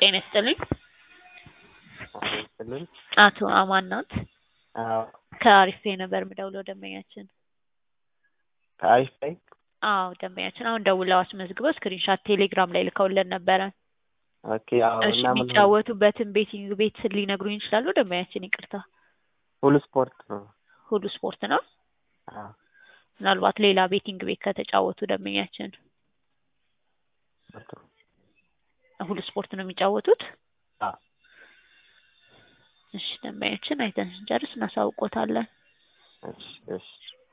ጤና ይስጥልኝ። ይስጥልን። አቶ አማን ናት? አዎ ከአሪፍ ፔይ ነበር የምደውለው ደንበኛችን። ከአሪፍ ፔይ አዎ ደንበኛችን አሁን ደውለው አስመዝግበው ስክሪንሻት ቴሌግራም ላይ ልከውልን ነበረ። ኦኬ አዎ እሺ እና ምን የሚጫወቱበትን ቤቲንግ ቤት ሊነግሩኝ ይችላሉ? ደንበኛችን ይቅርታ። ሁሉ ስፖርት ነው። ሁሉ ስፖርት ነው። አዎ ምናልባት ሌላ ቤቲንግ ቤት ከተጫወቱ ደንበኛችን ስፖርት ነው። ሁሉ ስፖርት ነው የሚጫወቱት? አዎ እሺ ደንበኛችን አይተን ስንጨርስ እናሳውቆታለን። እሺ እሺ